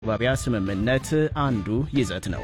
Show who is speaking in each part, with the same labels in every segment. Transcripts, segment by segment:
Speaker 1: መግባቢያ ስምምነት አንዱ ይዘት ነው።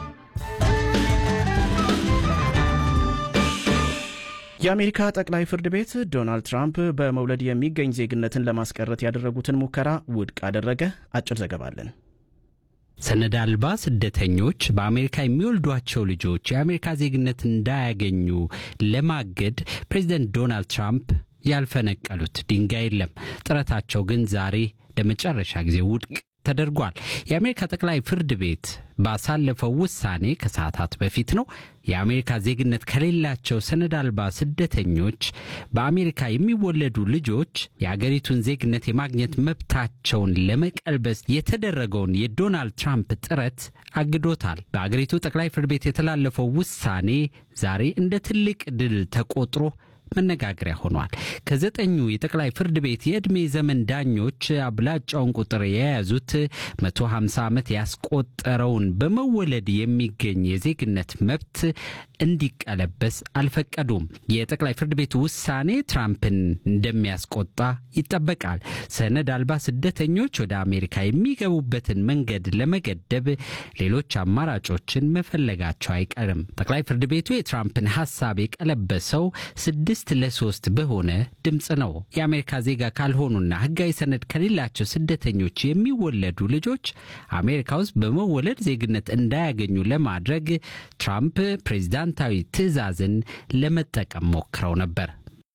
Speaker 1: የአሜሪካ ጠቅላይ ፍርድ ቤት ዶናልድ ትራምፕ በመውለድ የሚገኝ ዜግነትን ለማስቀረት ያደረጉትን ሙከራ ውድቅ አደረገ። አጭር ዘገባ አለን።
Speaker 2: ሰነድ አልባ ስደተኞች በአሜሪካ የሚወልዷቸው ልጆች የአሜሪካ ዜግነት እንዳያገኙ ለማገድ ፕሬዚደንት ዶናልድ ትራምፕ ያልፈነቀሉት ድንጋይ የለም። ጥረታቸው ግን ዛሬ ለመጨረሻ ጊዜ ውድቅ ተደርጓል። የአሜሪካ ጠቅላይ ፍርድ ቤት ባሳለፈው ውሳኔ ከሰዓታት በፊት ነው የአሜሪካ ዜግነት ከሌላቸው ሰነድ አልባ ስደተኞች በአሜሪካ የሚወለዱ ልጆች የአገሪቱን ዜግነት የማግኘት መብታቸውን ለመቀልበስ የተደረገውን የዶናልድ ትራምፕ ጥረት አግዶታል። በአገሪቱ ጠቅላይ ፍርድ ቤት የተላለፈው ውሳኔ ዛሬ እንደ ትልቅ ድል ተቆጥሮ መነጋገሪያ ሆኗል። ከዘጠኙ የጠቅላይ ፍርድ ቤት የዕድሜ ዘመን ዳኞች አብላጫውን ቁጥር የያዙት 150 ዓመት ያስቆጠረውን በመወለድ የሚገኝ የዜግነት መብት እንዲቀለበስ አልፈቀዱም። የጠቅላይ ፍርድ ቤቱ ውሳኔ ትራምፕን እንደሚያስቆጣ ይጠበቃል። ሰነድ አልባ ስደተኞች ወደ አሜሪካ የሚገቡበትን መንገድ ለመገደብ ሌሎች አማራጮችን መፈለጋቸው አይቀርም። ጠቅላይ ፍርድ ቤቱ የትራምፕን ሐሳብ የቀለበሰው ስድስት ለሶስት በሆነ ድምፅ ነው። የአሜሪካ ዜጋ ካልሆኑና ሕጋዊ ሰነድ ከሌላቸው ስደተኞች የሚወለዱ ልጆች አሜሪካ ውስጥ በመወለድ ዜግነት እንዳያገኙ ለማድረግ ትራምፕ ፕሬዚዳንታዊ ትዕዛዝን ለመጠቀም ሞክረው ነበር።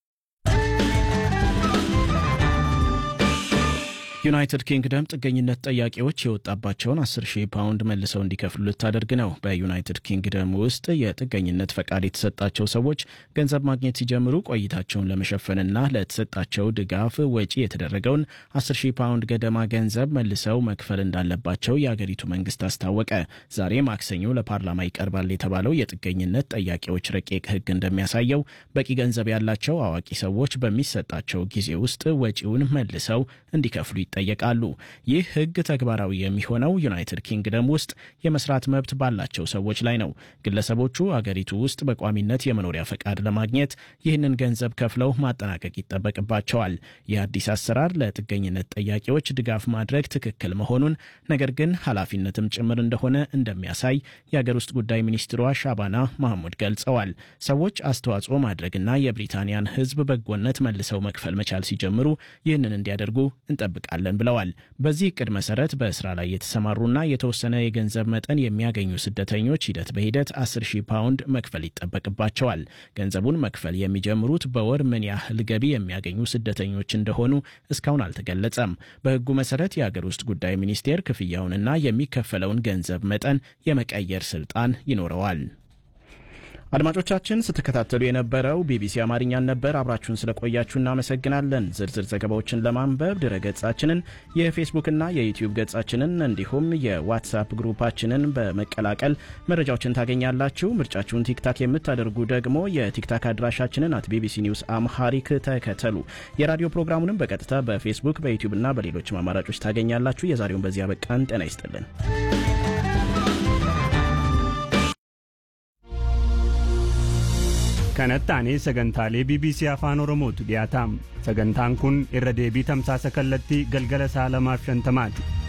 Speaker 1: ዩናይትድ ኪንግደም ጥገኝነት ጠያቂዎች የወጣባቸውን 10 ሺህ ፓውንድ መልሰው እንዲከፍሉ ልታደርግ ነው። በዩናይትድ ኪንግደም ውስጥ የጥገኝነት ፈቃድ የተሰጣቸው ሰዎች ገንዘብ ማግኘት ሲጀምሩ ቆይታቸውን ለመሸፈንና ለተሰጣቸው ድጋፍ ወጪ የተደረገውን 10 ሺህ ፓውንድ ገደማ ገንዘብ መልሰው መክፈል እንዳለባቸው የአገሪቱ መንግስት አስታወቀ። ዛሬ ማክሰኞ ለፓርላማ ይቀርባል የተባለው የጥገኝነት ጠያቂዎች ረቂቅ ሕግ እንደሚያሳየው በቂ ገንዘብ ያላቸው አዋቂ ሰዎች በሚሰጣቸው ጊዜ ውስጥ ወጪውን መልሰው እንዲከፍሉ ይጠየቃሉ። ይህ ህግ ተግባራዊ የሚሆነው ዩናይትድ ኪንግደም ውስጥ የመስራት መብት ባላቸው ሰዎች ላይ ነው። ግለሰቦቹ አገሪቱ ውስጥ በቋሚነት የመኖሪያ ፈቃድ ለማግኘት ይህንን ገንዘብ ከፍለው ማጠናቀቅ ይጠበቅባቸዋል። ይህ አዲስ አሰራር ለጥገኝነት ጠያቂዎች ድጋፍ ማድረግ ትክክል መሆኑን ነገር ግን ኃላፊነትም ጭምር እንደሆነ እንደሚያሳይ የአገር ውስጥ ጉዳይ ሚኒስትሯ ሻባና ማህሙድ ገልጸዋል። ሰዎች አስተዋጽኦ ማድረግና የብሪታንያን ህዝብ በጎነት መልሰው መክፈል መቻል ሲጀምሩ ይህንን እንዲያደርጉ እንጠብቃለን እንሰራለን ብለዋል። በዚህ እቅድ መሰረት በስራ ላይ የተሰማሩና የተወሰነ የገንዘብ መጠን የሚያገኙ ስደተኞች ሂደት በሂደት 10 ሺህ ፓውንድ መክፈል ይጠበቅባቸዋል። ገንዘቡን መክፈል የሚጀምሩት በወር ምን ያህል ገቢ የሚያገኙ ስደተኞች እንደሆኑ እስካሁን አልተገለጸም። በህጉ መሰረት የአገር ውስጥ ጉዳይ ሚኒስቴር ክፍያውንና የሚከፈለውን ገንዘብ መጠን የመቀየር ስልጣን ይኖረዋል። አድማጮቻችን ስትከታተሉ የነበረው ቢቢሲ አማርኛን ነበር። አብራችሁን ስለቆያችሁ እናመሰግናለን። ዝርዝር ዘገባዎችን ለማንበብ ድረ ገጻችንን፣ የፌስቡክና የዩቲዩብ ገጻችንን እንዲሁም የዋትሳፕ ግሩፓችንን በመቀላቀል መረጃዎችን ታገኛላችሁ። ምርጫችሁን ቲክታክ የምታደርጉ ደግሞ የቲክታክ አድራሻችንን አት ቢቢሲ ኒውስ አምሃሪክ ተከተሉ። የራዲዮ ፕሮግራሙንም በቀጥታ በፌስቡክ በዩቲዩብና በሌሎችም አማራጮች ታገኛላችሁ። የዛሬውን በዚያ በቃን። ጤና ይስጥልን።
Speaker 3: kanatti sagantaalee bbc afaan oromootu dhiyaataam sagantaan kun irra deebii tamsaasa kallattii galgala sa'a lamaaf shantamaati